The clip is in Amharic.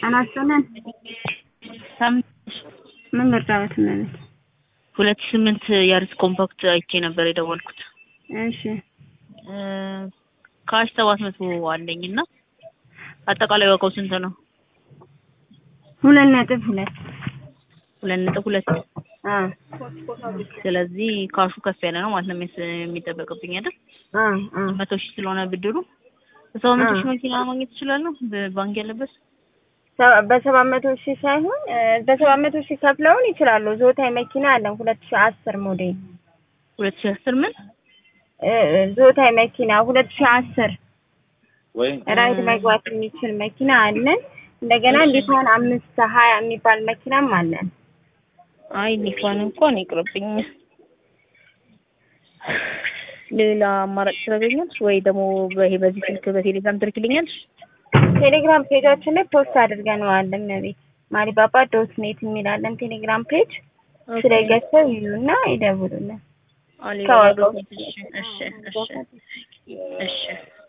አናስተናል ሳምንት ምን ልርዳዎት እመቤት? ሁለት ሺህ ስምንት ያሪስ ኮምፓክት አይቼ ነበር የደወልኩት። እሺ እ ካሽ ሰባት መቶ አለኝ እና አጠቃላይ ዋጋው ስንት ነው? ሁለት ነጥብ ሁለት ሁለት ነጥብ ሁለት አ ስለዚህ ካሹ ከፍ ያለ ነው ማለት ነው የሚስ- የሚጠበቅብኝ አይደል? አ አ መቶ ሺህ ስለሆነ ብድሩ በሰባ መቶ አ። ሺህ መኪና ማግኘት እችላለሁ በባንክ ያለበት ሰ- በሰባት መቶ ሺህ ሳይሆን እ በሰባት መቶ ሺህ ከፍለውን ይችላሉ። ዞታይ መኪና አለን ሁለት ሺህ አስር ሞዴል ሁለት ሺህ አስር ምን እ እ ዞታይ መኪና ሁለት ሺህ አስር ወይ ራይድ መግባት የሚችል መኪና አለን። እንደገና ሊፋን አምስት ሀያ የሚባል መኪናም አለን። አይ ሊፋን እንኳን ይቅርብኝ። ሌላ አማራጭ ታገኛለሽ ወይ ደግሞ በይሄ በዚህ ስልክ በቴሌግራም ትልክልኛለሽ? ቴሌግራም ፔጃችን ላይ ፖስት አድርገነዋል። እመቤት ማሪባባ ዶት ኔት የሚላለን ቴሌግራም ፔጅ ስለ ገዝተው ይዩና ይደውሉልን። አሊ ከዋጋው እሺ እሺ እሺ እሺ